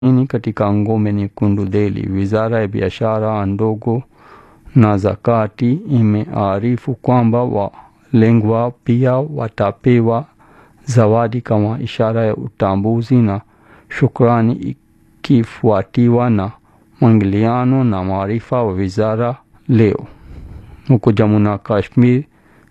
ini katika ngome nyekundu Delhi. Wizara ya biashara ndogo na zakati imearifu kwamba walengwa pia watapewa zawadi kama ishara ya utambuzi na shukrani, ikifuatiwa na mwingiliano na maarifa wa wizara leo. Huko Jammu na Kashmir,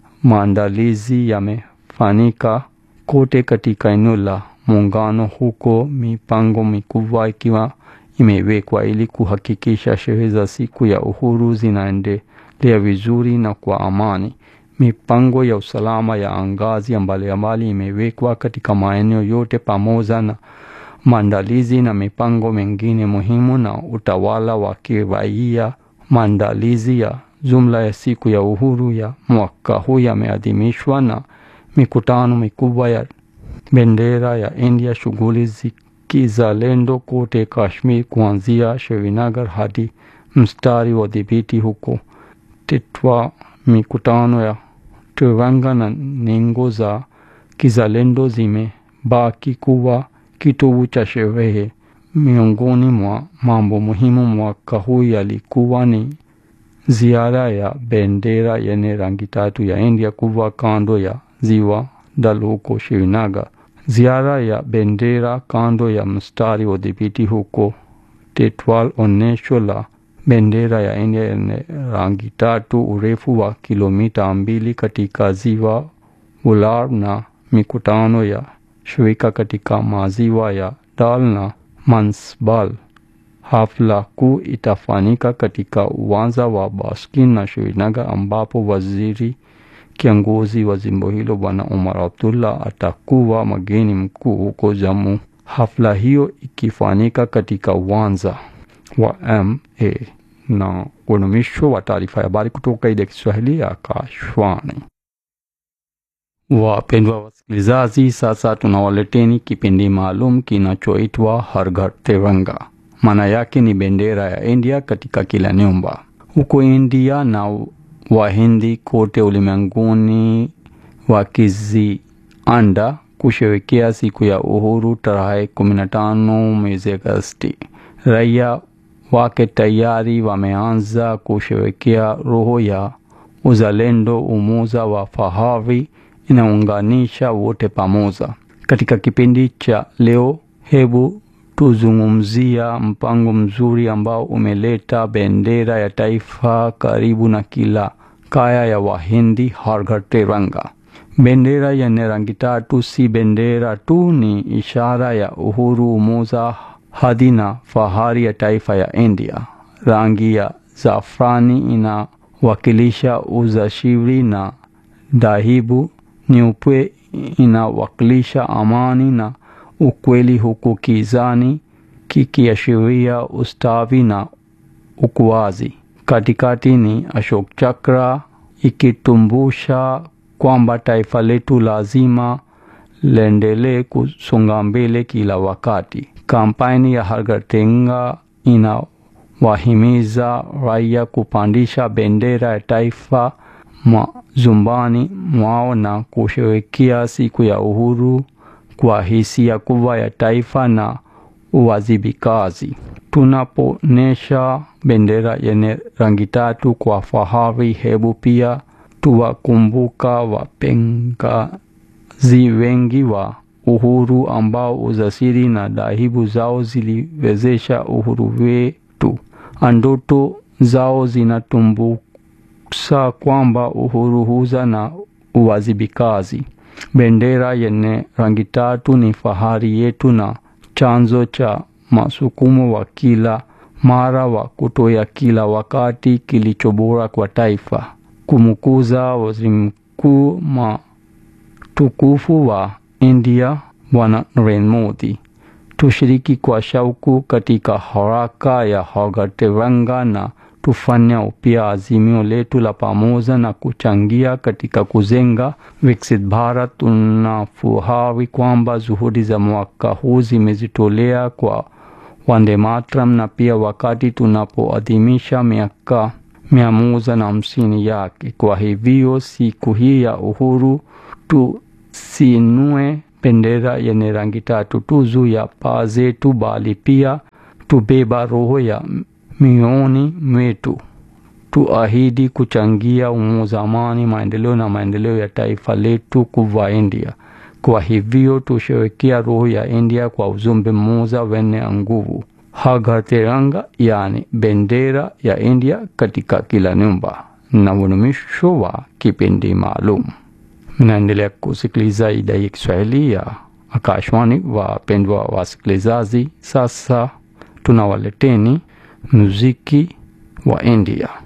maandalizi yamefanyika kote katika eneo la muungano, huko mipango mikubwa ikiwa imewekwa ili kuhakikisha sherehe za siku ya uhuru zinaendelea vizuri na kwa amani. Mipango ya usalama ya ngazi mbalimbali imewekwa katika maeneo yote pamoja na maandalizi na mipango mingine muhimu na utawala wa kiraia. Maandalizi ya jumla ya siku ya uhuru ya mwaka huu yameadhimishwa na mikutano mikubwa ya bendera ya India, shughuli zikizalendo kote Kashmir, kuanzia Srinagar hadi mstari wa dhibiti huko Tetwa. Mikutano ya tiranga na ningo za kizalendo zimebaki kuwa kitovu cha sherehe. Miongoni mwa mambo muhimu mwaka huu yalikuwa ni ziara ya bendera yenye rangi tatu ya India kuwa kando ya ziwa Dal huko Srinagar, ziara ya bendera kando ya mstari wa dhibiti huko Tetwal, onyesho la bendera ya India yenye rangi tatu, urefu wa kilomita mbili katika ziwa Ular, na mikutano ya shirika katika maziwa ya Dal na Mansbal. Hafla kuu itafanyika katika uwanja wa Baskin na Srinagar, ambapo waziri kiongozi wa jimbo hilo Bwana Umar Abdullah atakuwa mgeni mkuu huko Jammu. Hafla hiyo ikifanyika katika uwanja wa ma na unumisho wa taarifa ya habari kutoka idhaa ya Kiswahili ya Akashwani. Wapendwa wasikilizaji, sasa tunawaleteni kipindi maalum kinachoitwa Har Ghar Tiranga. Maana yake ni bendera ya India katika kila nyumba. Huko India na Wahindi kote ulimwenguni wakizianda kusherehekea siku ya uhuru tarehe 15 mwezi Agosti. Raia wake tayari wameanza kusherehekea roho ya uzalendo, umoja wa fahari inaunganisha wote pamoja. Katika kipindi cha leo, hebu tuzungumzia mpango mzuri ambao umeleta bendera ya taifa karibu na kila kaya ya Wahindi, Har Ghar Tiranga. Bendera yenye rangi tatu si bendera tu, ni ishara ya uhuru, umoja, hadhi na fahari ya taifa ya India. Rangi ya zafrani inawakilisha uzashiri na dhahabu nyeupe inawakilisha amani na ukweli, huku kijani kikiashiria ustawi na ukuaji. Katikati ni Ashok Chakra ikitumbusha kwamba taifa letu lazima liendelee kusonga mbele kila wakati. Kampeni ya Har Ghar Tiranga inawahimiza raia kupandisha bendera ya taifa majumbani mwao na kusherehekea siku ya uhuru kwa hisia kubwa ya taifa na uwajibikaji. Tunapoonyesha bendera yenye rangi tatu kwa fahari, hebu pia tuwakumbuka wapengazi wengi wa uhuru ambao ujasiri na dhahabu zao ziliwezesha uhuru wetu. Ndoto zao zinatumbusha kwamba uhuru huja na uwajibikaji. Bendera yenye rangi tatu ni fahari yetu na chanzo cha masukumo wa kila mara wa kutoa kila wakati kilicho bora kwa taifa. Kumkuza waziri mkuu mtukufu wa India Bwana Narendra Modi, tushiriki kwa shauku katika haraka ya Har Ghar Tiranga na tufanya upya azimio letu la pamoja na kuchangia katika kujenga Viksit Bharat. Tunafurahi kwamba juhudi za mwaka huu zimejitolea kwa Vande Mataram na pia wakati tunapoadhimisha miaka mia moja na hamsini yake. Kwa hivyo siku hii ya uhuru tusinue bendera yenye rangi tatu tu juu ya paa zetu, bali pia tubeba roho ya mioni mwetu. Tuahidi kuchangia umoja, amani, maendeleo na maendeleo ya taifa letu kubwa India. Kwa hivyo tusherekea roho ya India kwa ujumbe mmoja wenye nguvu, Har Tiranga, yani bendera ya India katika kila nyumba. Na mwisho wa kipindi maalum. Mnaendelea kusikiliza idhaa ya Kiswahili ya Akashwani. Wapendwa wasikilizaji, sasa tunawaleteni muziki wa India.